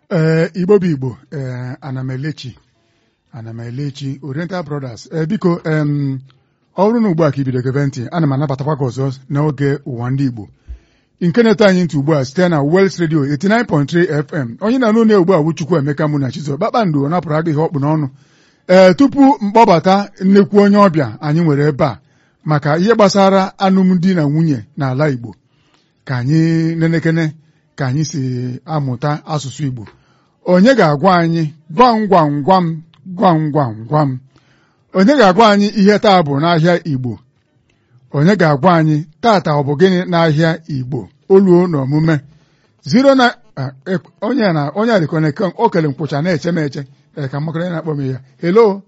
ee igbo bụ igbo ee anamelechi anamelechi oriental brothers ee biko em ọ bụrụ na ugbu a ka ibido gebe ntị ana m anabatakwa gị ọzọ n'oge ụwa ndị igbo nke na-eto anyị ntị ugbu a site na Wels Radio 89.3 FM onye na-anụ na ugbu a bụ Chukwu Emeka mụ na Chizo kpakpando napụrụ aga ihe ọkpụ n'ọnụ ee tupu mkpọbata nnekwu onye ọbịa anyị nwere ebe a maka ihe gbasara alụmdi na nwunye n'ala Igbo ka anyị nenekene ka anyị si amụta asụsụ Igbo onye ga-agwa anyị gwam gwam gwam gwam gwam gwam onye ga-agwa anyị ihe taa bụ n'ahịa Igbo onye ga-agwa anyị tata ọ bụ gịnị n'ahịa Igbo oluo na omume zero na onye na onye adịkọneke o kele nkwụcha na-eche m eche ee ka mmakara na-akpọ m ya hello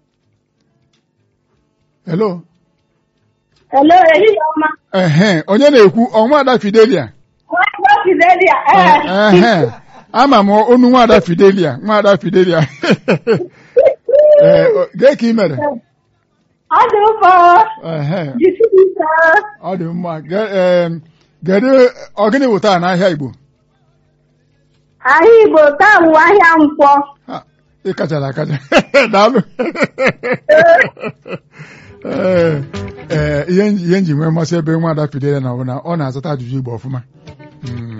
hello Hello, ehihie ọma. ehe onye na-ekwu ọnwa ada Fidelia Nwa Fidelia, ee. ehe ama m onu nwaada Fidelia nwaada Fidelia ee gee ka ị mere Ọ dị mma. ehe Jisi ike. ọ dị mma Ge- em, kedu ọgịnị bụ taa n'ahịa Igbo Ahịa Igbo taa bụ ahịa nkwọ. Ha, ị kachara akacha daalụ ee ee, ihe nji- ihe nji nwee mmasị ebe nwaada Fidelia na ọ bụ na ọ na-azata ajụjụ Igbo ọfụma Mm.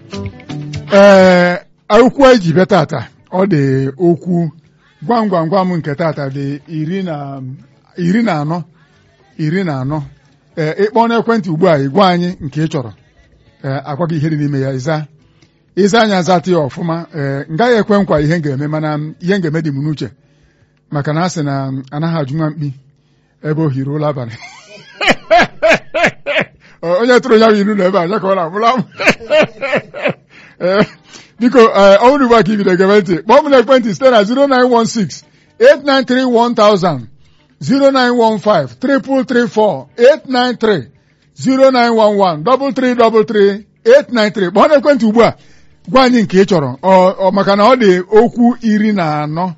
ee akwụkwọ eji bịa tata ọ dị okwu gwam gwam gwam nke tata dị iri na iri na anọ iri na anọ ee ịkpọ n'ekwentị ugbu a ịgwa anyị nke ị chọrọ ee agwa gị ihe dị n'ime ya ịza ịza anya zata ya ọfụma ee m gaghị ekwe nkwa ihe m ga-eme mana m- ihe m ga-eme dị m n'uche maka na a sị na m anaghị ajụ nwa mkpi ebe o hiri ụlọ abalị Ọ, onye tụrụ ya bụ ilu na ebe a ya ka ọ na-amụla m Ee, biko ee, ọ bụrụ ugbu a ka ibido gebe ntị kpọọ m n'ekwentị site na 0916 893 0915 334 893 0911 333 893 kpọọ n'ekwentị ugbu a gwa anyị nke ị chọrọ ọ ọ maka na ọ dị okwu iri na anọ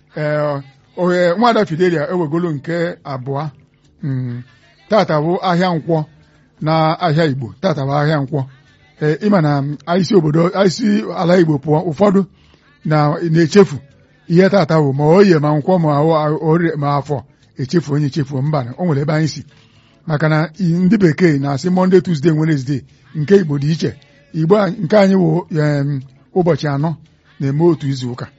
ee ohe nwada Fidelia ewegolo nke abụọ Mm, tata bụ ahịa nkwọ na ahịa Igbo tata bụ ahịa nkwọ ee ịma na mm, isi obodo isi ala Igbo pụọ ụfọdụ na na-echefu ihe tata bụ ma oye ma nkwọ ma ọ- orie ma afọ echefu onye echefu mba o nwere ebe anyị si maka na i- ndị bekee na-asị Monday Tuesday Wednesday nke Igbo dị iche Igbo a- nke anyị wụ em, ụbọchị anọ na-eme otu izu ụka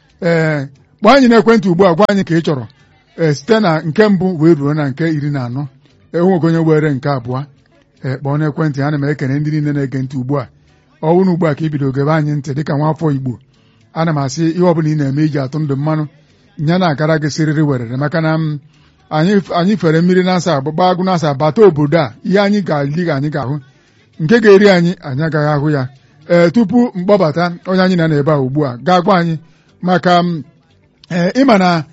ee kpọọ anyị n'ekwentị ugbu a gwa anyị ka ị chọrọ ee site na nke mbụ wee ruo na nke iri na anọ enweghị onye were nke abụọ ee kpọọ n'ekwentị ana m ekene ndị niile na-ege ntị ugbu a ọ bụrụ ugbu a ka ibido gebe anyị ntị dịka nwaafọ Igbo ana m asị ihe ọbụla ị na-eme iji atụ ndụ mmanụ nya na-agara gị sịrịrị werere maka na m anyị anyị fere mmiri na-asa gbaa agụ na-asa bata obodo a ihe anyị ga-ali ga anyị ga-ahụ nke ga-eri anyị anyị agaghị ahụ ya ee tupu mkpọbata onye anyị na na-ebe a ugbu a ga-agwa anyị maka m, ee ịma na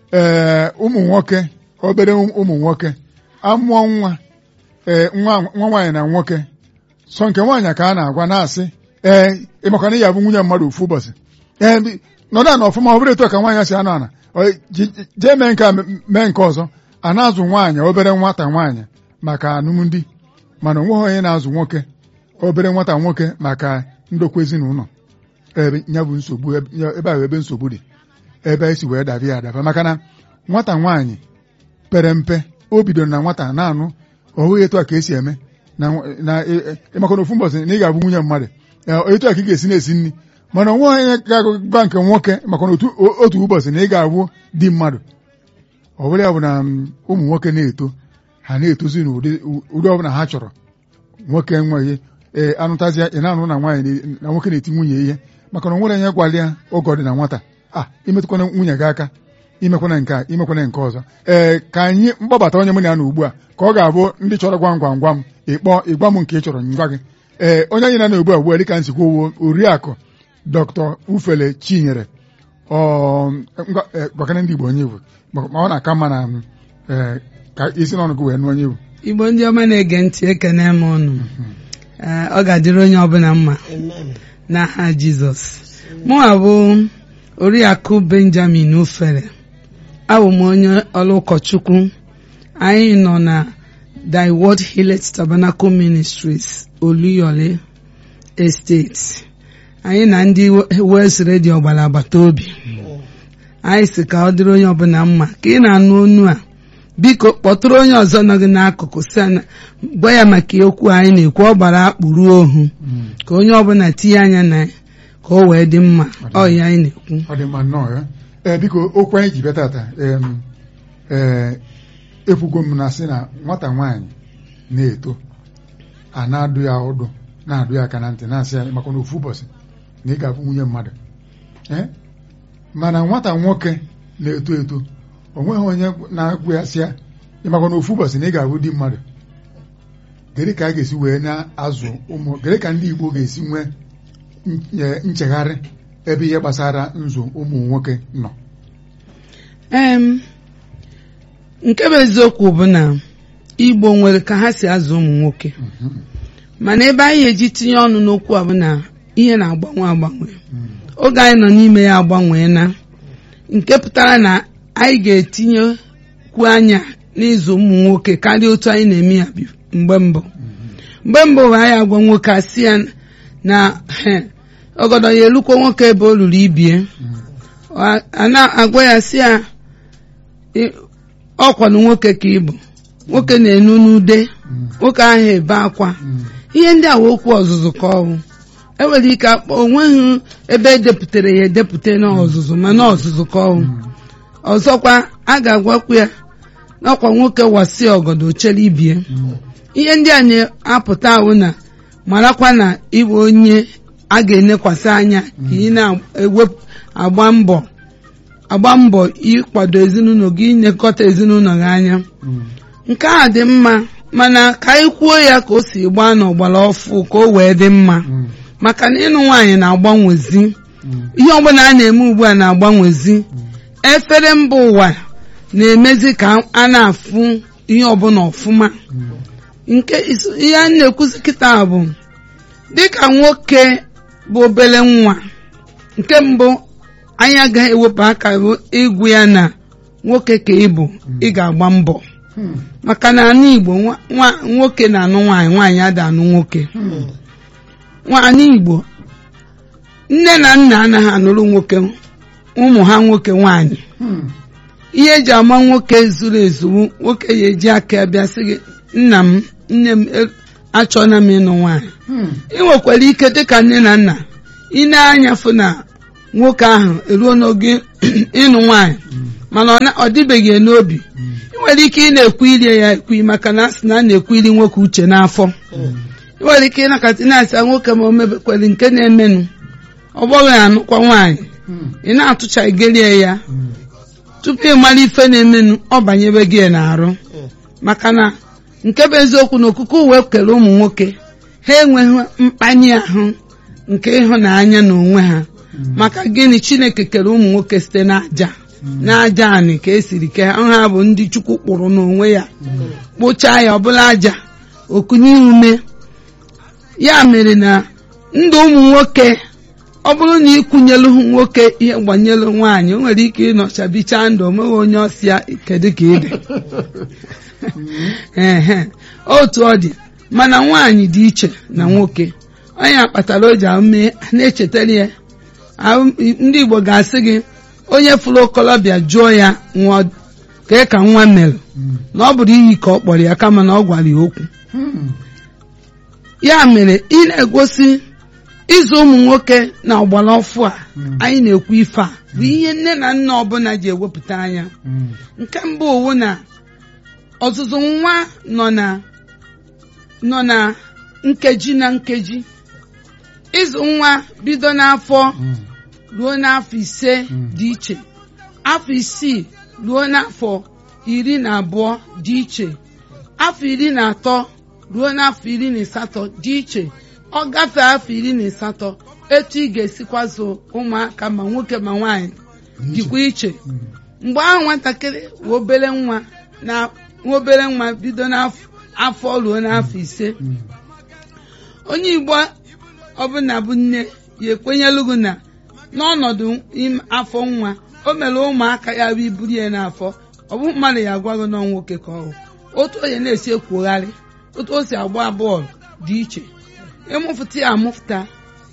ee ụmụ nwoke obere ụmụ nwoke amụọ nwa ee nwa nwa nwaanyị na nwoke sọ nke nwaanyị ka a na-agwa na-asị ee ịmakwa na ya bụ nwunye mmadụ ofu ụbọchị ee bi- nọdụ ana ọfụma ọ bụrụ etu a ka nwaanyị si anọ ana Ọ, ji- ji- jee mee nke a mee nke ọzọ a na-azụ nwaanyị obere nwata nwaanyị maka alụmdi mana onweghị onye na-azụ nwoke obere nwata nwoke maka ndokwa ezinụlọ ebe ya bụ nsogbu ebe ebe ahụ ebe nsogbu dị ebe esi wee daba ya adaba maka na nwata nwaanyị pere mpe o bidoro na nwata na-anụ ọ hụghị etu a ka esi eme na na ị- ịmakwa na ofu mbọsị na ị ga-abụ nwunye mmadụ Ee, etu a ka ị ga-esi na-esi nri mana onwe onye ga-agwa nke nwoke maka na otu otu ụbọchị na ị ga-abụ di mmadụ ọ bụla ya bụ na mm, ụmụ nwoke na-eto ha na-etozi n'ụdị ụdị ọbụla ha chọrọ nwoke enweghị ee anụtazịa ị na-anụ na nwaanyị na- na nwoke na-eti nwunye ihe maka na o nwere onye gwara ya oge ọ dị na nwata a imetụkwana nwunye gị aka imekwana nke a imekwana nke ọzọ ee ka anyị mkpọbata onye mụ na ya na ugbu a ka ọ ga-abụ ndị chọrọ gwam gwam gwam ịkpọ ịgwa m nke ị chọrọ ngwa gị ee onye anyị na na ugbu a ugbu a dịka nsikwa owo oriakụ dr ufele chinyere ọ ngwa- ee, gwakana ndị igbo onye iwu ma ọ na-aka mma na m, ee, ka isi n'ọnụ gị wee nụ onye iwu igbo ndị ọma na-ege ntị ekene m unu Ee, ọ ga-adịrị onye ọbụla mma n'aha jizọs mụnwa bụ oriakụ benjamin ufere abụ m onye ọrụ ụkọchukwu anyị nọ na thy word healeth tabernacle ministries oluyole estate anyị na ndị West Radio gbara agbata obi anyị si ka ọ dịrị onye ọbụla mma ka ị na-anụ onu a biko kpọtụrụ onye ọzọ nọ gị n'akụkụ si ya na- gwa ya maka okwu anyị na-ekwu ọ gbara akpụrụ ohu ka onye ọbụla tinye anya na ya ka o wee dị mma ọ ya anyị na-ekwu ọ dị mma nnọọ ya ee biko okwu anyị ji bịa tata em, ee ekwugo m na sị na nwata nwaanyị na-eto a na-adụ ya ọdụ na-adụ ya aka na ntị na-asị ya maka na ofu ụbọchị na ị ga-abụ nwunye mmadụ ee mana nwata nwoke na-eto eto o nweghị onye na-agwụ ya sị ya ịmakwa na ofu ụbọchị na ị ga-abụ di mmadụ gịnị ka a ga-esi wee na-azụ ụmụ gịnị ka ndị Igbo ga-esi nwee nye- nchegharị ebe ihe gbasara nzụ ụmụ nwoke nọ em nke bụ eziokwu bụ na Igbo nwere ka ha si azụ ụmụ nwoke mana ebe anyị eji tinye ọnụ n'okwu a bụ na ihe na-agbanwe agbanwe oge anyị nọ n'ime ya agbanwee na nke pụtara na anyị ga-etinyekwu anya n'ịzụ ụmụ nwoke karịa otu anyị na-eme ya bi- mgbe mbụ mgbe mbụ bụ anyị agwa nwoke asị ya na he, ọgọdọ ya elukwa nwoke ebe o ruru ibie a a na-agwa ya sị ya "Ị- ọkwanụ nwoke ka ị bụ nwoke na-enu n'ude nwoke ahụ ebe akwa ihe ndị a wee okwu ọzụzụ ka ọ bụ enwere ike akpọ onweghị ebe edepụtara ya edepụta n'ọzụzụ mana ọzụzụ ka ọ bụ ọzọkwa a ga-agwakwu ya n'ọkwa nwoke wasi ọgọdọ chere ibie ihe ndị a na-apụta ahụ na marakwa na ịbụ onye a ga-enekwasị anya ka ị na-ewepụ agba mbọ agba mbọ ịkwado ezinụlọ gị inyekọta ezinụlọ gị anya nke a dị mma mana ka anyị kwuo ya ka o si gbaa n'ọgbara ọfụ ka o wee dị mma maka na ịnụ nwaanyị na-agbanwezi ihe ọbụla a na-eme ugbu a na-agbanwezi efere mba ụwa na-emezi ka a na-afụ ihe ọbụla ọfụma nke is- ihe a na-ekwuzi kịta bụ dịka nwoke bụ obere nwa nke mbụ anyị agaghị ewepụ aka ịgwụ ya na nwoke ka ị bụ ị ga-agba mbọ maka na ala Igbo nwa- nwa- nwoke na-anụ nwaanyị nwaanyị ada anụ nwoke nwaanyị Igbo nne na nna anaghị anụrụ nwoke ụmụ ha nwoke nwaanyị ihe eji ama nwoke zuru ezu nwoke ya eji aka ya bịa sị gị nna m nne m e- achọna m ịnụ nwaanyị ị nwekwara ike dịka nne na nna ị na-anya fụ na nwoke ahụ eruo n'oge ịnụ nwaanyị mana ọ na- ọ dịbeghị ya n'obi ị nwere ike ị na-ekwu ilie ya ekwu maka na a sị na a na-ekwu iri nwoke uche n'afọ ị nwere ike ịnakọta ị na-asị nwoke ma o mebekwere nke na-emenụ ọ gbọghị anụkwa nwaanyị ị na-atụchagerie ya tupu ị mara ife na-emenụ ọ banyebe gị n'arụ maka na nke bụ eziokwu na okuku uwe kere ụmụ nwoke ha enweghị mkpanye ahụ nke ịhụnanya n'onwe ha maka gịnị chineke kere ụmụ nwoke site n'aja n'aja anị ka esiri ke ha ha bụ ndị chukwu kpụrụ n'onwe ya kpụchaa ya ọbụla aja okunye ume ya mere na ndụ ụmụ nwoke ọ bụrụ na ịkwụnyelu nwoke ihe gbanyelu nwaanyị o nwere ike ịnọchabichaa ndụ onweghị onye ọsịa kedu ka ị dị ehe otu ọ dị mana nwaanyị dị iche na nwoke onye kpatara o ji ame na-echetara ya ahụ- ndị Igbo ga-asị gị onye fụrụ okolobịa jụọ ya nwa kee ka nwa mere na ọ bụrụ iyi ka ọ kpọrọ ya kama na ọ gwara ya okwu ya mere ị na-egosi ịzụ ụmụ nwoke na ọgbara ọfụ a anyị na-ekwu ife a bụ ihe nne na nna ọbụla ji ewepụta anya nke mbụ owu na ọzụzụ nwa nọ na nọ na nkeji na nkeji ịzụ nwa bido n'afọ ruo n'afọ ise dị iche afọ isii ruo n'afọ iri na abụọ dị iche afọ iri na atọ ruo n'afọ iri na asatọ dị iche ọ gafee afọ iri na asatọ etu ị ga-esikwa zụ ụmụaka ma nwoke ma nwaanyị dịkwa iche mgbe ahụ nwatakịrị wee obere nwa na nwa obere nwa bido n'afọ ruo n'afọ ise onye igbo ọbụla bụ nne ya ekwenyelu gị na n'ọnọdụ im- afọ nwa o mere ụmụaka ya bụ iburu ya n'afọ ọ bụ mmadụ ya agwa gị nọ nwoke ka ọ bụ otu onye na-esi ekwogharị otu o si agba bọọlụ dị iche ịmụfụta ya amụfụta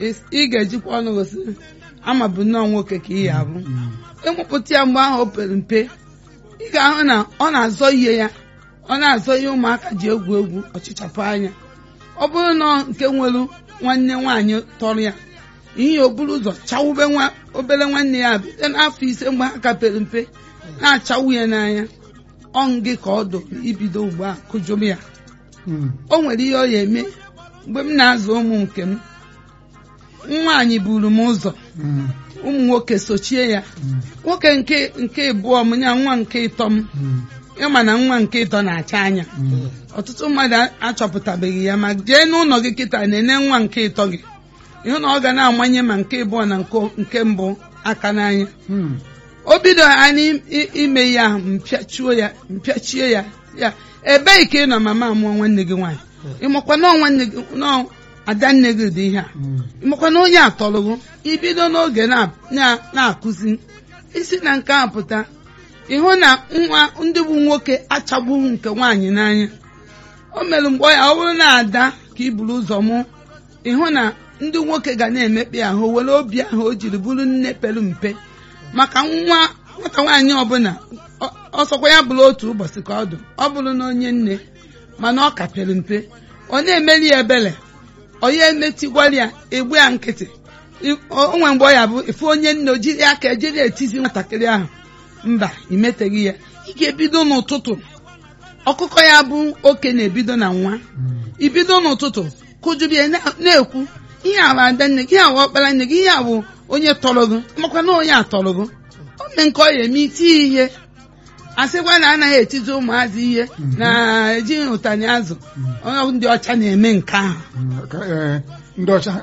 is- ị ga-ejikwa ọnụ gosi ama bụ nnọọ nwoke ka ị ya abụ ịmụpụta ya mgbe ahụ o pere mpe ị ga-ahụ na ọ na-azọ ihe ya ọ na-azọ ihe ụmụaka ji egwu egwu ọchịchapụ anya ọ bụrụ na ọ nke nwere nwanne nwaanyị tọrọ ya ihe o buru ụzọ chawube nwa obere nwanne ya bite n'afọ ise mgbe ha ka pere mpe na-achawụ ya n'anya ọ gị ka ọ dụ ibido ugbu a kụjụrụ ya Mm. o nwere ihe ọ ya eme mgbe m na-azụ ụmụ nke m nwaanyị buru m ụzọ Mm. ụmụ nwoke sochie ya Mm. nwoke nke nke ịbụọ m ya nwa nke ịtọ m Mm. ịma na nwa nke ịtọ na-acha anya Mm. ọtụtụ mmadụ achọpụtabeghị ya ma jee n'ụlọ gị kịta na-ene nwa nke ịtọ gị ịhụ na ọ ga na-amanye ma nke ịbụọ na nke nke mbụ aka n'anya Mm. o bido anyị i- ime ya ahụ mpịachuo ya mpịachie ya ya ebee ka ị nọ mama mụọ nwanne gị nwaanyị ịmakwa na ọ nwanne gị nọ ada nne gị dị ihe a Mm. ịmakwa na onye atọrọgo ibido n'oge na- na- na-akụzi isi na nke a pụta ịhụ na nwa ndị bụ nwoke achagbughị nke nwaanyị n'anya o mere mgbe ya ọ bụrụ na ada ka i buru ụzọ mụ ịhụ na ndị nwoke ga na-emekpe ahụ were obi ahụ o jiri bụrụ nne pere mpe maka nwa nwata nwaanyị ọbụla ọ- ọsọkwa ya bụrụ otu ụbọchị ka ọ dụ ọ bụrụ na onye nne mana ọ ka pere mpe ọ na-emeli ya ebere ọ ya emetigwara ya egbu ya nkịtị I- o nwere mgbe ọ ya bụ efu onye nne o jiri aka ejiri etizi nwatakịrị ahụ mba imeteghị ya ị ga-ebido n'ụtụtụ ọkụkọ ya bụ oke na-ebido na nwa Mm. ibido n'ụtụtụ kụjubie na- na-ekwu ihe a bụ ada nne gị ihe a bụ ọkpara nne gị ihe a bụ onye tọrọ gị makwa na onye atọrọ gị o mee nke ọ ya eme iti ihe asịkwa na anaghị etizi ụmụazị ihe na-ejighị ụtani azụ onye ndị ọcha na-eme nke ahụ Mm. Ka- eh, ndị ọcha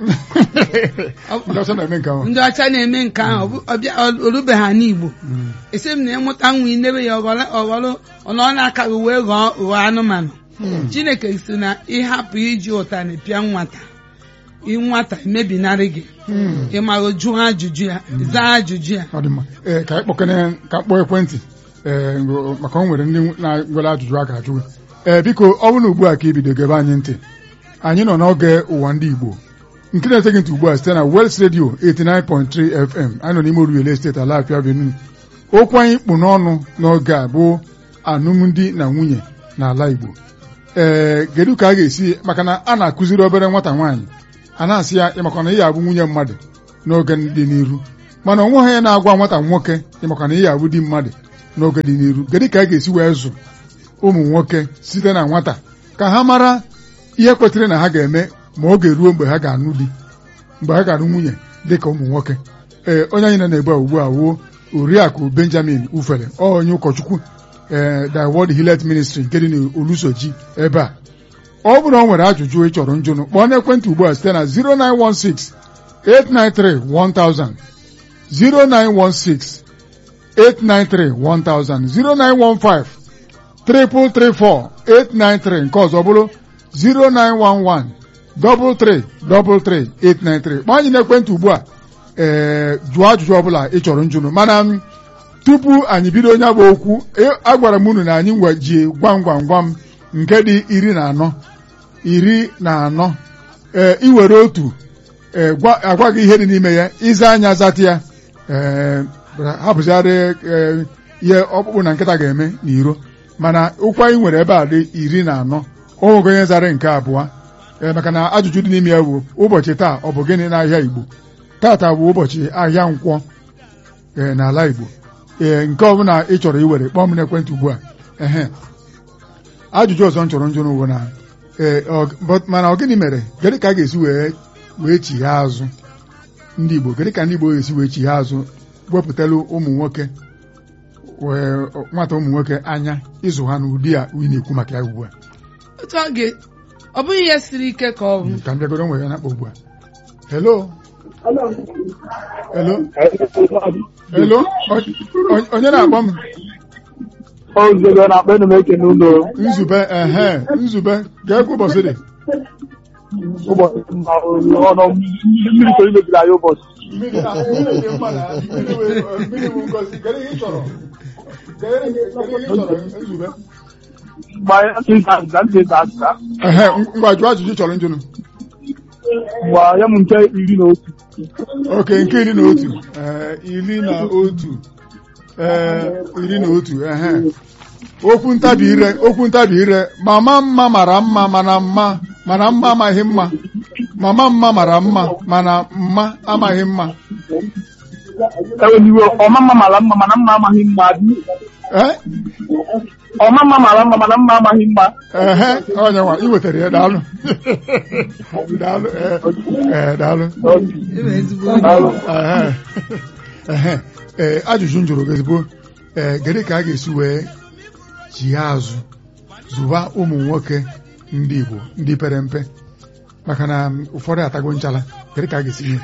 ndị ọcha na-eme nke ahụ ndị ọcha na-eme nke ahụ ọ bụ- ọbịa orubeghị ha n'igbo Mm. esi m na ịmụta nwa inebe ya ọghọrọ ọghọrọ ọnọ na-aka gị wee ghọọ ghọọ anụmanụ Mm. chineke si na ịhapụ iji ụtani pịa nwata ị nwata emebinarị gị Mm. ịmaghị jụọ ajụjụ ya zaa ajụjụ ya ọ dị mma ee ka anyị kpọkene ka m kpọọ ekwentị ee ngo- maka o nwere ndị na-nwere ajụjụ a ga-ajụ gị. ee biko ọ bụrụ na ugbu a ka ibido gebe anyị ntị anyị nọ n'oge ụwa ndị Igbo nke na-ete gị ntị ugbu a site na Wels Radio 89.3 FM anyị nọ n'ime Oruwele steeti Alafia Avenue okwu anyị kpụ n'ọnụ n'oge a bụ alụmdi na nwunye n'ala Igbo ee kedu ka a ga-esi maka na a na-akụziri obere nwata nwaanyị a na-asị ya ịmakwa na ị ya abụ nwunye mmadụ n'oge dị n'iru mana onwe onye na-agwa nwata nwoke ịmakwa na ị ya abụ di mmadụ n'oge dị n'iru kedu ka a ga-esi wee zụ ụmụ nwoke site na nwata ka ha mara ihe kwetara na ha ga-eme ma oge ruo mgbe ha ga-anụ di mgbe ha ga-anụ nwunye dị ka ụmụ nwoke ee onye anyị nọ na-egbu a ugbu a wuo oriakụ Benjamin Ufere ọ onye ụkọchukwu ee The World Hillet Ministry nke dị n'Olusoji ebe a ọ bụrụ na ọ nwere ajụjụ ị chọrọ njụnụ kpọọ n'ekwentị ugbu a site na 0916 893 1000 0916 893 1000 0915 334 893 nke ọzọ bụrụ 0911 333 893 kpọọ anyị n'ekwentị ugbu a ee jụọ ajụjụ ọbụla ị chọrọ njụnụ mana m, tupu anyị bido onye bụ okwu e- agwara m unu na anyị nwe ji gwam gwam gwam nke dị iri na anọ iri na anọ ee iwere otu ee gwa agwa gị ihe dị n'ime ya ịza anya zata ya ee hapụzigharị ee ihe ọkpụkpụ na nkịta ga-eme n'iro mana ụkwa anyị nwere ebe a dị iri na anọ o nweghị onye zara nke abụọ ee maka na ajụjụ dị n'ime ya bụ ụbọchị taa ọ bụ gịnị n'ahịa Igbo tata bụ ụbọchị ahịa nkwọ ee n'ala Igbo ee nke ọbụla ị chọrọ iwere kpọọ m n'ekwentị ugbu a ehe ajụjụ ọzọ m chọrọ njụ n'ụwa na ee ọ- but- mana ọ gịnị mere gịnị ka a ga-esi wee wee chighe azụ ndị Igbo gịnị ka ndị Igbo ga-esi wee chighe azụ wepụtalụ ụmụ nwoke wee nwata ụmụ nwoke anya ịzụ ha n'ụdị a ị na-ekwu maka ya ugbu a otu ọ ga ọ bụghị ihe siri ike ka ọ bụ ka m bịagoro nwere ya na-akpọ ugbu a hello hello hello O- o- onye na-akpọ m Ozugbo na-akpọ enu m ekene ụlọ nzube ehe nzube ga-ekwu ụbọchị dị ụbọchị mma ọnụ mmiri ka imebiri anyị ụbọchị mmiri na- mmiri dị mma na mmiri bụ- mmiri bụ ngozi kedu ihe ị chọrọ kedu ihe kedu ihe ị chọrọ nzube mgbe anyị na-asị ịza azịza ntị ịza azịza ehe ngwa jụọ ajụjụ ị chọrọ njụnụ ngwa ya m nke iri na otu oke nke iri na otu ee, iri na otu ee, iri na otu ehe okwu ntabi ire okwu ntabi ire mama mma mara mma mana mma mana mma amaghị mma mama mma mara mma mana mma amaghị mma eweliwe ọma mma mara mma mana mma amaghị mma dị ee ọma mma mara mma mana mma amaghị mma ehe onye nwa ị wetara ya daalụ daalụ ee, ee, daalụ Ịbụ ezigbo onye. Ehe. Ehe. ee ajụjụ m jụrụ gị ezigbo ee gịnị ka a ga-esi wee ji ya azụ zụba ụmụ nwoke ndị Igbo ndị pere mpe maka na m, ụfọdụ atago nchala gịnị ka a ga-esi mee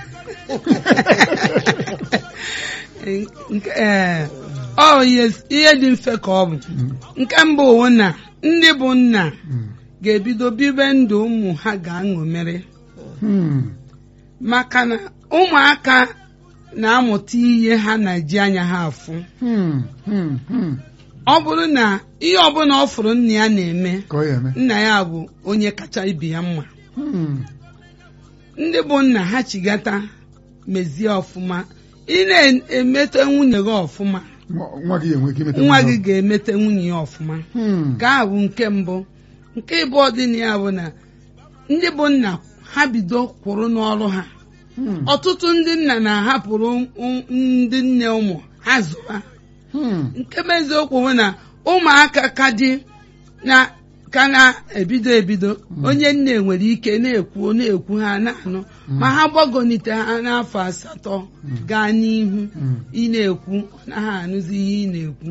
Nke- ee, ọ ihe ihe dị mfe ka ọ bụ nke mbụ wụ na ndị bụ nna Mm. ga-ebido bibe ndụ ụmụ ha ga-aṅomere Hmm. maka na ụmụaka na-amụta ihe ha na-eji anya ha afụ Hmm. Hmm. Hmm. ọ bụrụ na ihe ọbụla ọ fụrụ nna ya na-eme ka ọ ya eme nna ya bụ onye kacha ibi ya mma Hmm. ndị bụ nna ha chigata mezie ọfụma ị na-emete nwunye gị ọfụma nwa nwa gị enwe ike imeta nwa nwa gị ga-emete nwunye ya ọfụma Hmm. nke a bụ nke mbụ nke ịbụọ dị na ya bụ na ndị bụ nna ha bido kwụrụ n'ọrụ ha Hmm. ọtụtụ ndị nna na-ahapụrụ ụm- ndị nne ụmụ ha zụba Hmm. nke bụ eziokwu bụ na ụmụaka ka dị na ka na-ebido ebido onye nne nwere ike na-ekwu na-ekwu ha na-anụ ma ha gbagonite ha n'afọ asatọ gaa n'ihu Hmm. ị na-ekwu na ha anụzi ihe ị na-ekwu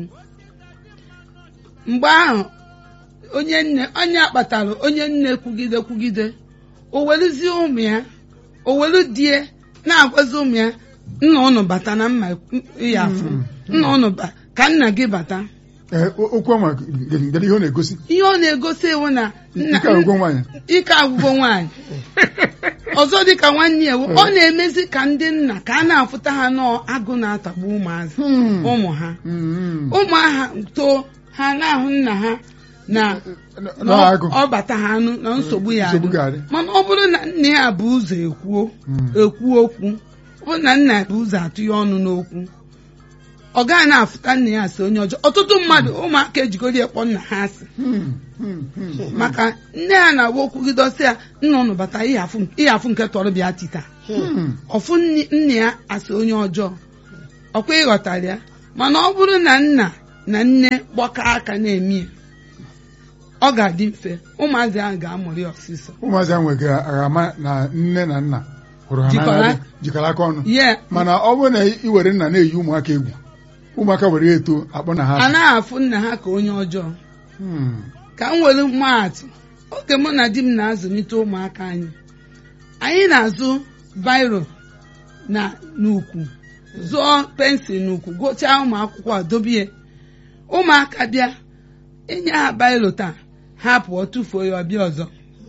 mgbe ahụ onye nne onye akpatara onye nne kwugide kwugide o weluzie ụmụ ya o welu die na-agwazi ụmụ ya nna ụnụ bata na mma ịya afụ nna ụnụ ba ka nna gị bata Ee, o- okwu ọma gere ihe ọ na-egosi ihe ọ na-egosi iwu na nna nke agwụgwọ nwaanyị ike agwụgwọ nwaanyị ọzọ dịka nwanne ya wụ, ọ na-emezi ka ndị nna ka a na-afụta ha n'agụ na-atagbu ụmụazị Hmm. ụmụ ha Hmm. ụmụ aha too ha na-ahụ nna ha na na na-agụ ọ bata ha anụ na nsogbu ya nsogbu adị. ga-adị mana ọ bụrụ na nna ya bụ ụzọ ekwuo Hmm. ekwu okwu ọ bụrụ na nna ya bụ ụzọ atụ ya ọnụ n'okwu ọ gaghị na-afụta nna ya asị onye ọjọọ ọtụtụ mmadụ ụmụaka ejigoro ya kpọ nna ha asị Hmm. Hmm. Hmm. maka nne ya na-agwa okwugidọsị ya nna ụnụ bata ịhafụ ịhafụ nke tọrọ bịa tita Hmm. ọfụ nne- nna ya asị onye ọjọọ ọkwa ịghọtara ya mana ọ bụrụ na nna na nne gbakọ aka na-eme ya ọ ga-adị mfe ụmụazị ahụ ga-amụrị ọsịsọ ụmụazị ahụ nwere aghama na nne na nna hụrụ ha Jikọrọ- n'anya jikọrọ aka ọnụ ye mana ọ bụrụ na ị were nna na-eyi ụmụaka egwu ụmụaka were ya eto akpọ na ha a naghị afụ nna ha ka onye ọjọọ Hmm. ka m were maatụ oge mụ na di m na-azụlite ụmụaka anyị anyị na-azụ bairo na n'ukwu zụọ pensụl n'ukwu gụchaa ụmụ akwụkwọ a dobie ụmụaka bịa enye ha bairo taa ha pụọ tụfuo ya ọbịa ọzọ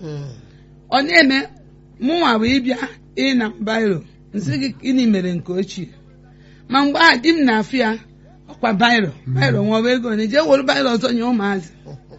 ọ na-eme mụnwa bụ ịbịa ịna bairo nsị gị gịnị mere nke ochie ma mgbe a di m na-afụ ya ọkwa bairo bairo nwa ego na jee were bairo ọzọ nye ụmụazị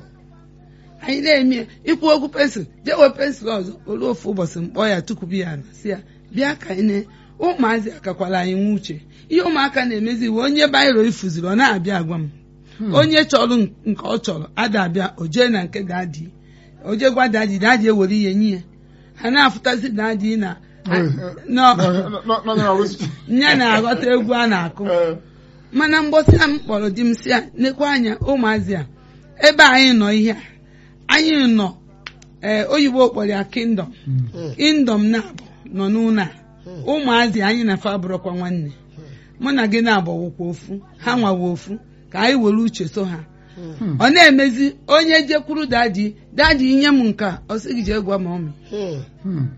anyị na-eme ikwu okwu pensụl jee were pensụl ọzọ olu ofu ụbọchị mkpọ ya tukwubu ya na si ya bịa ka anyị na ụmụazị akakwala anyị nwe uche ihe ụmụaka na-emezi iwe onye bairo ifuziri ọ na-abịa agwa m onye chọrọ nke ọ chọrọ ada abịa o jee na nke dadi o jee gwa dadi dadi ewere ihe nye ya ha na-afụtazi dadi na Nọ- nọ- nọ- nọ- nọ- nya na-aghọta egwu a na-akụ Eh, mana mgbọsị a m kpọrọ di m si ya nekwa anya ụmụazị a ebe anyị nọ ihe a anyị nọ ee oyibo kpọrọ ya kingdom hmm. kingdom na-abụ nọ n'ụlọ a ụmụazị anyị na fa bụrụkwa nwanne mụ na gị na-agbawokwa ofu ha nwawa ofu ka anyị were uche so ha Hmm. ọ na-emezi onye jekwuru dadi dadi nye m nka ọ sị gị jee gwa ma ọmị Hmm.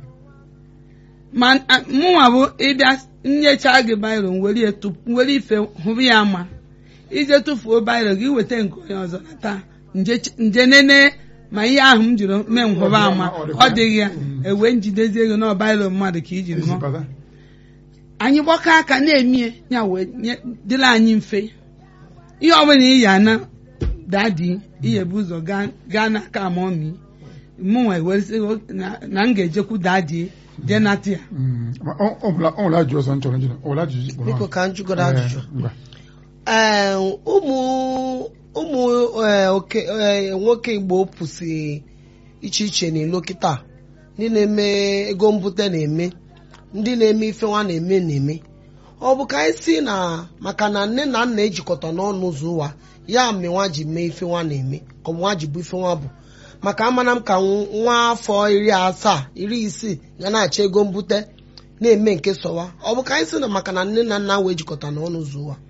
ma a- mụnwa bụ ịbịa nyecha gị bairo were ya tupu- were ife hụrụ ya ama ije tụfuo bairo gị weta nke onye ọzọ na taa nje ch- nje nene ma ihe ahụ m jiri mee m hụrụ ama ọ dịghị ya ewee njidezie ego na bairo mmadụ ka i jiri Ezi ṅụọ bata. anyị gbakọ aka na-emie ya wee nye- dịrị anyị mfe ihe ọbụla iyi ana dadi iyebu ụzọ gaa- gaa n'aka amaomi mụnwa ewezi na m ga-ejekwu dadi jee nata ya Mm, ma ọ ọ nwere ọ nwere ajụjụ ọzọ m chọrọ njụ ọ nwere ajụjụ ikpuru biko ọnụ? ka m jụgodo ajụjụ Eh, ngwa. ee ụmụ ụmụ ee, oke ee, nwoke igbo pụsị iche iche n'ilo kịta ndị na-eme ego mbute na-eme ndị na-eme ife nwa na-eme na-eme ọ bụ ka anyị si na maka na nne na nna ejikọta n'ọnụ ụzọ ụwa ya mere nwa ji mee ife nwa na-eme ka ọ bụ nwa ji bụ ife nwa bụ maka amana m ka nwa afọ iri asaa iri isii ga na-achọ ego mbute na-eme nke sọwa ọ bụ ka anyị si na maka na nne na nna wee jikọta n'ọnụ ụzọ ụwa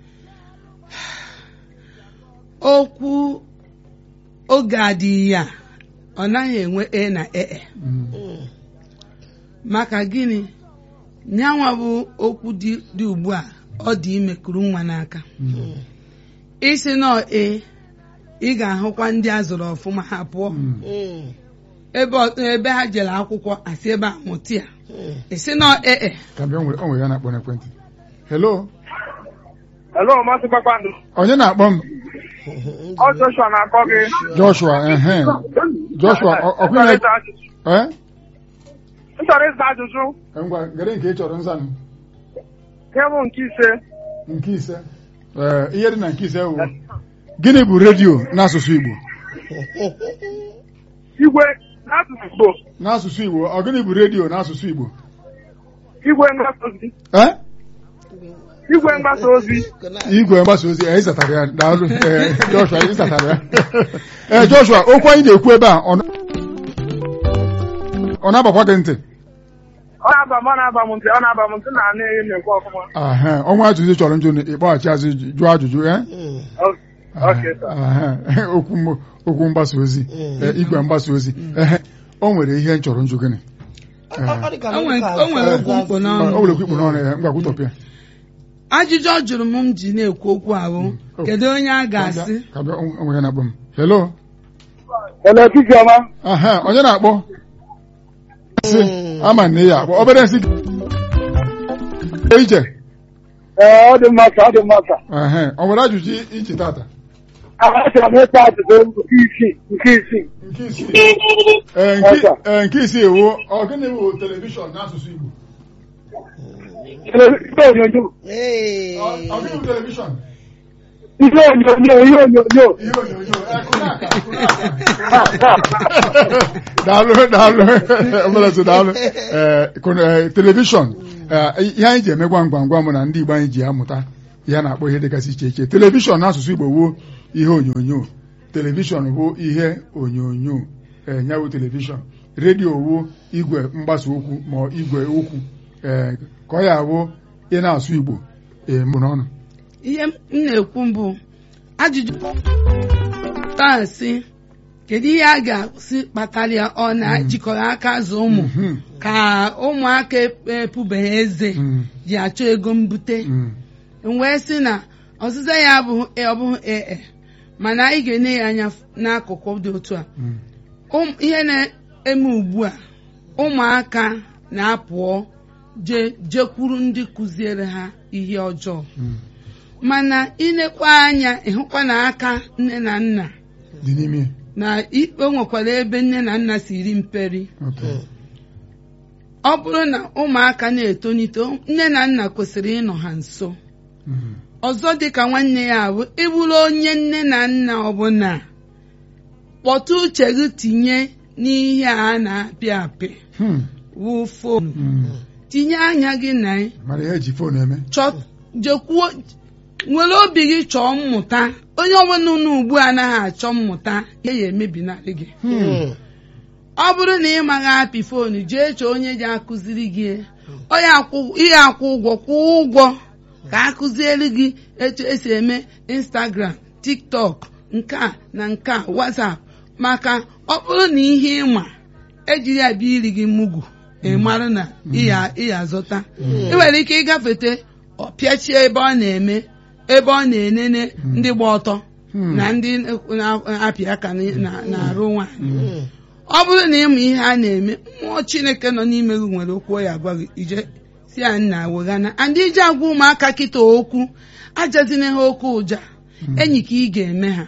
okwu oge adịghị ya ọ naghị enwe e na ee Mm, maka gịnị nyanwa bụ okwu dị dị ugbu a ọ dị ime kuru nwa n'aka mm, isi nọ e ị ga-ahụkwa ndị a zụrụ ọfụma ha pụọ mm. Mm, ebe ọ- ebe ha jere akwụkwọ asị ebe a mụta ya mm. isi nọ ee ka bịa o nwere o nwere ya na-akpọ n'ekwentị hello Hello, Maazị Kpakpando. onye na-akpọ m Ọ Joshua na-akpọ gị. joshua ehe joshua ọ- ọ M chọrọ kwụnye ịza ajụjụ. eh M chọrọ ịza ajụjụ. ngwa gere nke ị chọrọ nzanụ Nke bụ nke ise. nke ise ee ihe dị na nke ise wụ gịnị bụ redio n'asụsụ igbo Igwe n'asụsụ Igbo. n'asụsụ igbo ọ gịnị bụ redio n'asụsụ igbo Igwe mgbasa ozi. eh Igwe mgbasa ozi. igwe mgbasa ozi ee ịzatara ya daalụ ee joshua ịzatara ya ee joshua okwu anyị na-ekwu ebe a ọ na- ọ na-abakwa gị ntị Ọ na-aba m, ọ na-aba m ntị, ọ na-aba m ntị na anụ ihe na-ekwu ọfụma. Ahe, ọnwa ajụjụ ị chọrọ njụ ịkpọghachi azụ jụọ ajụjụ eh Mm. Okay, sir. Ahe, okwu m- okwu mgbasa ozi eh, igwe mgbasa ozi ehe o nwere ihe m chọrọ njụ gịnị Ọ- ọ- ọ dị ka O nwere- na- o nwere okwu mkpụ o n'ọnụ nwere okwu ikpu n'ọnụ ya ngwa kwutọpịa ajụjụ ọ jụrụ m m ji na-ekwu okwu ahụ Oh. kedu onye a ga-asị ka bịa o nwere ya na-akpọ m hello Hello, Chiziọma. Aha, onye na-akpọ si Mm. ama na ya akpọ obere nsị ije Ee, ọ dị mma ka ọ dị mma ka. Ehe, o nwere ajụjụ iche tata Achọrọ m ịta ajụjụ nke isii nke isii. nke isii Ee, nke- ee, nke isii ewu ọ gịnị bụ telivishọn n'asụsụ Igbo Ihe onyonyo. Ee. Ọ ọ gịnị bụ telivishọn Ihe onyonyo, ihe onyonyo. ihe onyonyo ee, kụrụ aka, kụrụ aka. daalụ daalụ omelezi daalụ ee kụrụ- ee, telivishọn ee, ihe anyị ji eme gwam gwam gwam bụ na ndị Igbo anyị ji amụta ihe a na-akpọ ihe dịgasị iche iche telivishọn n'asụsụ Igbo wuo ihe onyonyo telivishọn bụ ihe onyonyo ee ya bụ telivishọn redio wuo igwe mgbasa okwu ma ọ igwe okwu ee ka ọ ya bụ ị na-asụ Igbo ee mụ n'ọnụ ihe m na-ekwu mbụ ajụjụ taa sị kedu ihe a ga-asị kpatara ya ọ na-ejikọrọ aka azụ ụmụ Mhm. ka ụmụaka epubeghị eze Mm, ji achọ ego mbute mm, wee sị na ọzịza ya abụghị ọ bụghị ee mana anyị ga-enye ya anya n'akụkụ dị otu a mm. Ụm- ihe na-eme ugbu a ụmụaka na-apụọ je jekwuru ndị kụziere ha ihe ọjọọ Mm. mana ilekwa anya ịhụkwa na aka nne na nna dị n'ime na ikpe nwekwara ebe nne na nna si ri mperi okay. ọ bụrụ na ụmụaka na-etonite nne na nna kwesịrị ịnọ ha nso Mm. ọzọ dịka nwanne ya bụ ịbụrụ onye nne na nna ọbụla kpọtụ uche gị tinye n'ihe a na-apị apị Hmm. wụ fonu Mm. tinye anya gị na ya mara ihe eji fon eme chọ jekwuo nwere obi gị chọọ mmụta onye ọbụla unu ugbu a anaghị achọ mmụta ihe ya emebinarị gị Mm. ọ bụrụ na ị maghị apị foonu jee chọọ onye ji akụziri gị onye akwụ- ihe akwụ ụgwọ kwụọ ụgwọ ka akụziere gị etu esi eme instagram tiktok nke a na nke a whatsapp maka ọ bụrụ na ihe ịma ejiri ya bịa iri gị mugu ị mara na ịya ịya azụta ị nwere ike ịgafete ọ pịachie ebe ọ na-eme ebe ọ na-enene ndị gba ọtọ Hmm. na ndị na-apị aka na- na- na-arụ nwaanyị Mm. ọ bụrụ na ịma ihe a na-eme mmụọ chineke nọ n'ime gị nwere okwu ọ ya agwa gị ije si ya nna weghana andị iji agwa ụmụaka kịta okwu ajazina ha okwu ụja enyi ka ị ga-eme ha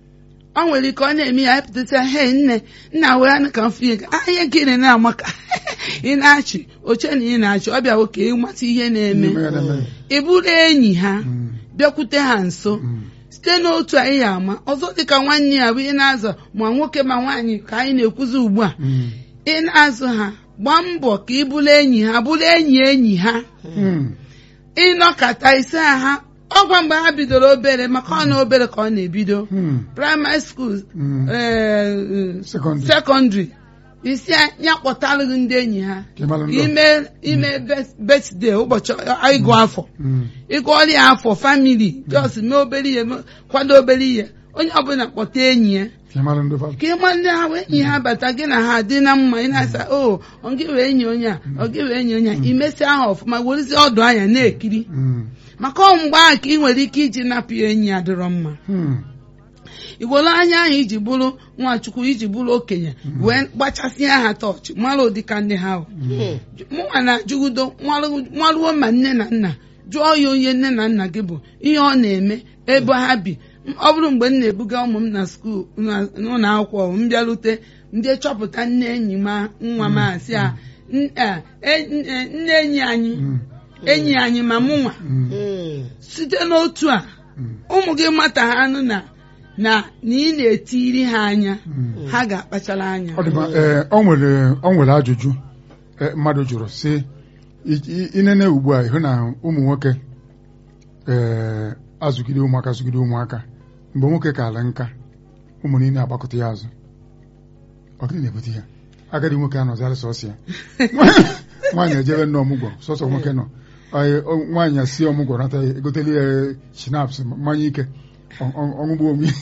ọ nwere ike ọ na-eme ya epụtasịa he nne nna weghana ka m fie gị ahịa gịnị na-amaka ị na-achị oche na ị na-achị ọ bịawo ka ịmata ihe na-eme Ihe na-eme. ị bụrụ enyi ha Mm. bịakwute ha nso Mm. site n'otu a ị ya ama ọzọ dịka nwanne ya bụ ị na-azụ ma nwoke ma nwaanyị ka anyị na-ekwuzi ugbu a Mm. ị na-azụ ha gbaa mbọ ka ị bụrụ enyi ha bụrụ enyi enyi ha Mm. ịnọkọta ise ha ọgwa mgbe ha bidoro obere maka ọ na obere ka ọ na-ebido Mm. praịmarị skuul Mm. ee, Secondary. sekọndịrị isi ya kpọtalụghị ndị enyi ha Ka ị mara ndị ọ- ime ime betde ụbọchị ịgụ afọ Mm. ịgụọla ya afọ famili jos mee obere ihe mee- kwado obere ihe onye ọbụla kpọta enyi ya Ka ị mara ndị fa- ka ịma ndị ahụ enyi ha bata gị na ha dị na mma ị na-asa o ọ gị wee enyi onye a ọ gị wee enyi onye a imesi ahụ ọfụma werezie ọdụ anya na-ekiri Mm. maka ọ mgbe ahụ ka ị nwere ike iji napụ ya enyi ya dịrọ mma Mm. iwere anya ahụ iji bụrụ nwachukwu iji bụrụ okenye wee gbachasịa ha tọọchị mara ụdịka ndị ha ahụ mụnwa na-ajụgido nwaruo ma nne na nna jụọ ya onye nne na nna gị bụ ihe ọ na-eme ebe ha bi M- ọ bụrụ mgbe m na-ebuga ụmụ m na skuul na- n'ụlọ akwụkwọ m bịarute ndị chọpụta nne enyi ma nwa m asị a "N- a, e- n- e- nne enyi anyị Mm. enyi anyị ma mụnwa Mm. Mm. site n'otu a Mm. ụmụ gị mata ha anụ na na na ị na-etiri ha anya Mm. ha ga-akpachara anya ọ dị mma ee ọ nwere ọ nwere ajụjụ ee, mmadụ jụrụ sị i- i- inene ugbu a ịhụ na ụmụ nwoke ee azụgide ụmụaka zụgide ụmụaka mgbe nwoke ka ala nka ụmụ niile agbakọta ya azụ ọ gịnị na-ebute ya agadi nwoke anọzarị sọsọ ya nwaanyị ejebe nne ọmụgwọ sọsọ nwoke nọ Ọ- ọ- nwaanyị si ọmụgwọ nata ya egoteli ya shinaps mmanya ike ọ- ọ- ọṅụgbu onwe ya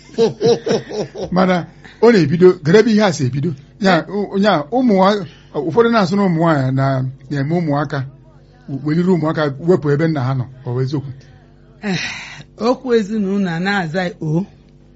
mana ọ na-ebido garebe ihe a si ebido ya nya ụmụ nwa- ụfọdụ na-asụ na ụmụ nwaanyị na- na-eme ụmụaka weliri ụmụaka wepụ ebe nna ha nọ ọ bụ eziokwu Eh, okwu ezinụlọ a na-aza o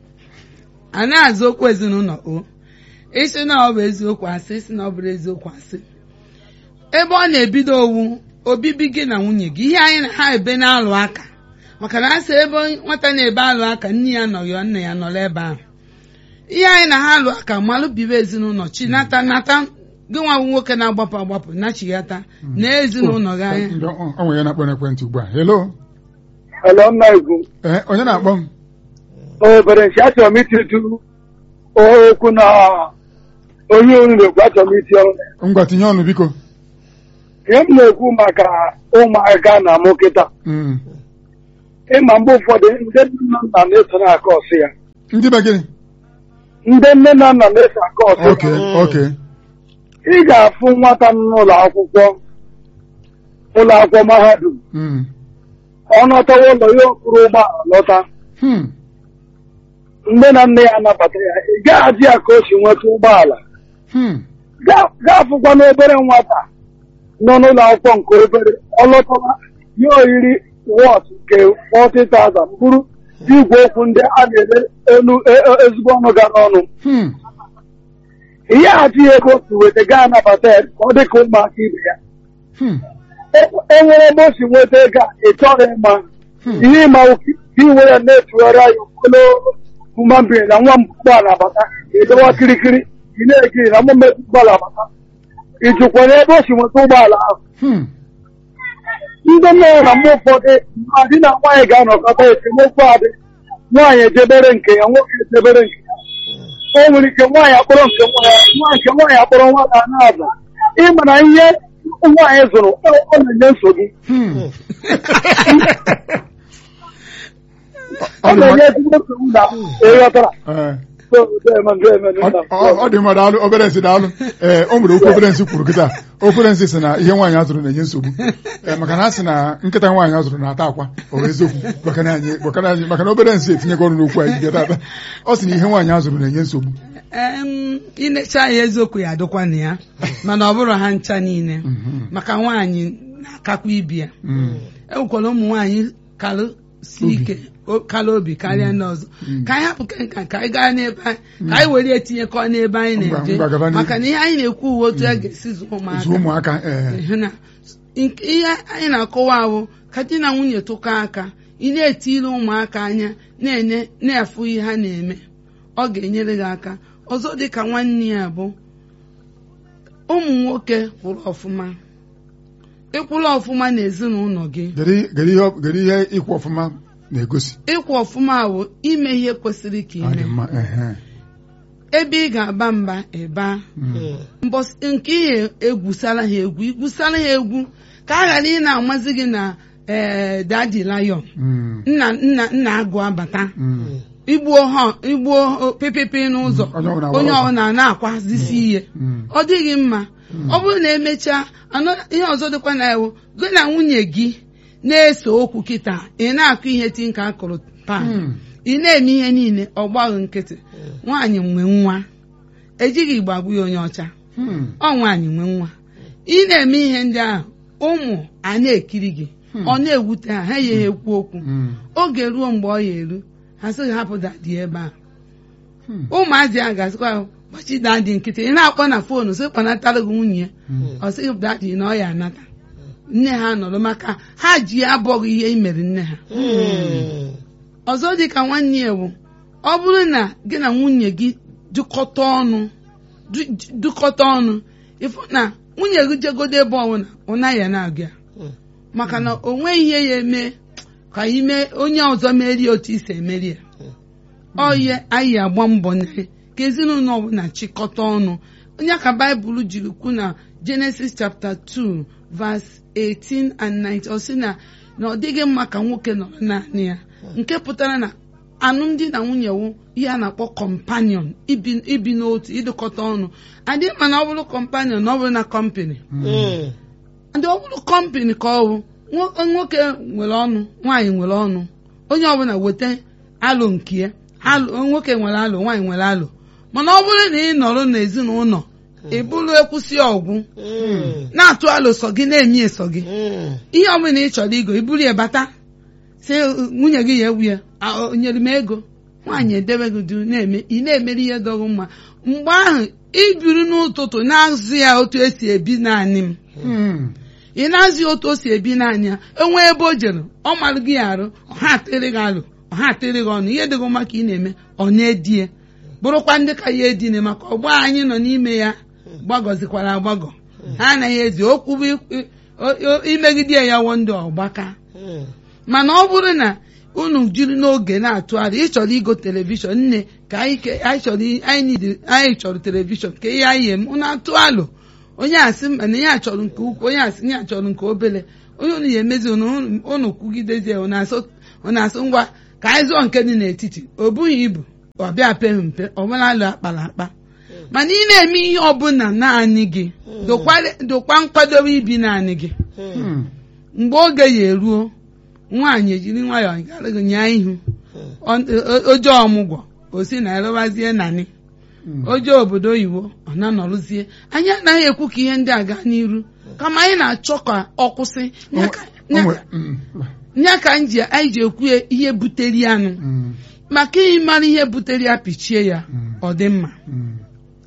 a na-aza okwu ezinụlọ o isi na ọ bụ eziokwu asị isi na ọ bụrụ eziokwu asị ebe ọ na-ebido owu obibi gị na nwunye gị ihe anyị na ha ebe na-alụ aka maka na asị ebe nwata na-ebe alụ aka nne ya nọ ya nna ya nọrọ ebe ahụ ihe anyị na ha alụ aka malụ bibe ezinụlọ chi nata nata gị nwa bụ nwoke na-agbapụ agbapụ nachighata na ezinụlọ gị anya Ndị- ọ ọ nwere ya na-akpọ n'ekwentị ugbu a hello Hello, nna Igwu. ee onye na-akpọ m obere nchi achọrọ m ititu okwu na onye unu na-ekwu achọrọ m iti ọrụ ngwa tinye ọnụ biko ihe m na-ekwu maka ụmụaka na mụ kịta Mm. ịma mgbe ụfọdụ ndị nne na nna na-eso na-aka ọsị ya ndị be gịnị ndị nne na nna na-eso aka ọsị oke ya oke ị ga-afụ nwata nọ n'ụlọ akwụkwọ ụlọ akwụkwọ mahadum Mm. ọ nọtawa ụlọ ya okpuru ụgbọala lọta Hmm. nne na nne ya anabata ya ị gaghị ya ka o si nweta ụgbọala Hmm. Ga- ga-afụkwa n'obere nwata nọ n'ụlọ akwụkwọ nke obere ọ lọtara ya oyiri wọt nke 40,000 bụrụ igwe okwu ndị a na-ele elu e- e- ezigbo ọnụ gara ọnụ Hmm. ihe adịghị ego si weta gaa anabata ya ka ọ dị ka ụmụaka ibe ya Hmm. E- e nwere ebe o si nweta ego a ị chọrọ ịma Hmm. ihe ịma ka ị were na-etugharị anya okpolo mmambiri na nwa ụgbọala abata edowa kirikiri ị na-ekiri na mmemme ụgbọala abata ị jụkwara ebe o si nweta ụgbọala ahụ Hmm. ndị nne ya na mgbe ụfọdụ ma di na nwaanyị ga-anọkọta esemokwu adị nwaanyị ejebere nke ya nwoke ejebere nke ya o nwere ike nwaanyị akpọrọ nke nwa ya nwa nke nwaanyị akpọrọ nwa ya na-aza ịma na ihe nwaanyị zụrụ ọ ọ na-enye nsogbu Hmm. ọ Ọ dị na-enye mma- ezigbo nsogbu na ịghọtara ee. So, deme, deme, Ọ- nna. ọ ọ dị mma daalụ obere nsị daalụ ee o nwere okwu obere nsị kwuru kịta obere nsị sị na ihe nwaanyị azụrụ na-enye nsogbu ee maka na a sị na nkịta nwaanyị azụrụ na-ata akwa ọ bụ eziokwu maka na anyị maka na anyị maka na obere nsị etinyego ọnụ n'okwu anyị bịa tata ọ sị na ihe nwaanyị azụrụ na-enye nsogbu Em, inecha ya eziokwu ya adịkwa na ya mana ọ bụrụ ha ncha niile Mhm. maka nwaanyị na-akakwa ibi ya Mm. enwekwara ụmụ nwaanyị kalụ si Obi. ike o- kalụ obi karịa ndị ọzọ Mm. ka anyị hapụ nke nka ka anyị gaa n'ebe anyị ka anyị were etinyekọ n'ebe anyị Ngwa- na-eje ngwa gaba n'ihu. maka na ihe anyị na-ekwu uwe otu a ga-esi zụọ Zụọ ụmụaka ụmụaka ee Ehe na nke- ihe anyị na-akọwa ahụ ka di na nwunye tụkọ aka ị na-etiri ụmụaka anya na-enye na-afụ ihe ha na-eme ọ ga-enyere gị aka ọzọ dị ka nwanne ya bụ ụmụ nwoke kwụrụ ọfụma ịkwụrụ ọfụma n'ezinụlọ gị Kedu kedu ihe kedu ihe ịkwụ ọfụma na-egosi ịkwụ ọfụma bụ ime ihe kwesịrị ka ọ dị ime mma ehe ebe ị ga-aba mba ịba mbọsị nke ihe egwusara ha egwu igwusara ha egwu ka a ghara ị na-amazi gị na ee dadi lion Mm, nna nna nna agụ abata mm, igbuo ha igbuo pịpịpị n'ụzọ Onye ọbụla onye gbara ọsọ. ọbụla na-akwazisi ihe mm, ọ dịghị mma ọ bụrụ na emechaa anọ ihe ọzọ dịkwa na ewu gị na nwunye gị na-ese okwu kịta ị na-akụ ihe tinka akụrụ pan mm, ị na-eme ihe niile ọ gbaghị nkịtị nwaanyị nwe nwa ejighị igbo agbụ ya onye ọcha mm, ọ nwaanyị nwe nwa ị na-eme ihe ndị ahụ ụmụ a na-ekiri gị ọ na-ewute ha ha ya ekwu okwu mm, oge ruo mgbe ọ ya eru ha sịghị hapụ dadi ebe a Hmm. ụmụazị a ga-asịkwa gbachi dadi nkịtị ị na-akpọ na foonu sị kpanatara gị nwunye ya mm. ọ sịghị dadi na ọ ya anata nne ha nọrọ maka ha ji ya abọghị ihe i mere nne ha ọzọ dị ka nwanne ya bụ ọ bụrụ na gị na nwunye gị dụkọta ọnụ du- dụkọta ọnụ ịfụ na nwunye gị jegodo ebe ọbụla ọ naghị na-agụ ya maka na o nweghị ihe ya eme ka ime onye ọzọ merie otu isi emeri ya oye anyị agba mbọ na ka ezinụlọ ọbụla chịkọta ọnụ onye ka baịbụl jiri kwu na Genesis chapter 2 verse 18 and 19 ọ sị na na ọ dịghị mma ka nwoke nọrọ naanị ya nke pụtara na alụmdi na nwunye wụ ihe a na-akpọ companion ibi ibi n'otu ịdịkọta ọnụ adị mma na ọ bụrụ companion na ọ bụrụ na company ndị ọ bụrụ kọmpani ka ọ bụ nwo- nwoke nwere ọnụ nwaanyị nwere ọnụ onye ọbụla weta alụ nke ya alụ nwoke nwere alụ nwaanyị nwere alụ mana ọ bụrụ na ị nọrọ n'ezinụlọ ị bụrụ ekwụsị ọgwụ na-atụ alụ sọ gị na-emi eso gị ihe ọbụla ị chọrọ igo iburu ya bata si nwunye gị ya ewu ya "Ah, o nyere m ego nwaanyị edebe gị du na-eme ị na-emere ihe dọrọ mma mgbe ahụ ibiri n'ụtụtụ na-azụ ya otu esi ebi naanị m Mm, ị na-azị otu o si ebi n'anya enwe ebe o jere ọ marụ gị arụ ọha atịrị gị alụ ọha atịrị gị ọnụ ihe dịghị mma ka ị na-eme ọ na-edie bụrụkwa ndị ka ya edine maka ọgbọ anyị nọ n'ime ya gbagọzikwara agbagọ ha anaghị edi okwu bụ i- o- o- imegide ya wọ ndị ọgbaka mana ọ bụrụ na unu jiri n'oge na-atụgharị ịchọrọ igo telivishọn nne ka anyị ke- anyị chọrọ i- anyị need- anyị chọrọ telivishọn ka ihe anyị eme unu atụ alụ onye asị mba na ihe a chọrọ nke ukwu onye asị ihe a chọrọ nke obele onye unu ya emezi unu unu kwugidezie unu asụ unu asụ ngwa ka anyị zụọ nke dị n'etiti o bughị ibu ọ bịa peghị mpe ọ bụla alụ akpara akpa mana ị na-eme ihe ọbụla naanị gị dokwa- dokwa nkwadobe ibi naanị gị mm, mgbe oge ya eruo nwaanyị ejiri nwayọọ gara gị nyaa ihu Ọ- o- oje ọmụgwọ o si na erewazie nani mm. oje obodo oyibo ọ na-anọrụzie anyị anaghị ekwu ka ihe ndị a gaa n'iru kama anyị na-achọ ka ọ kwụsị O Ya nwe- ka- o ya nwe- ka- mm, ya ka anyị ji anyị ji ekwu ya ihe butere ya nụ mm, maka ị mara ihe butere ya pichie ya Mm. ọ dị mma mm.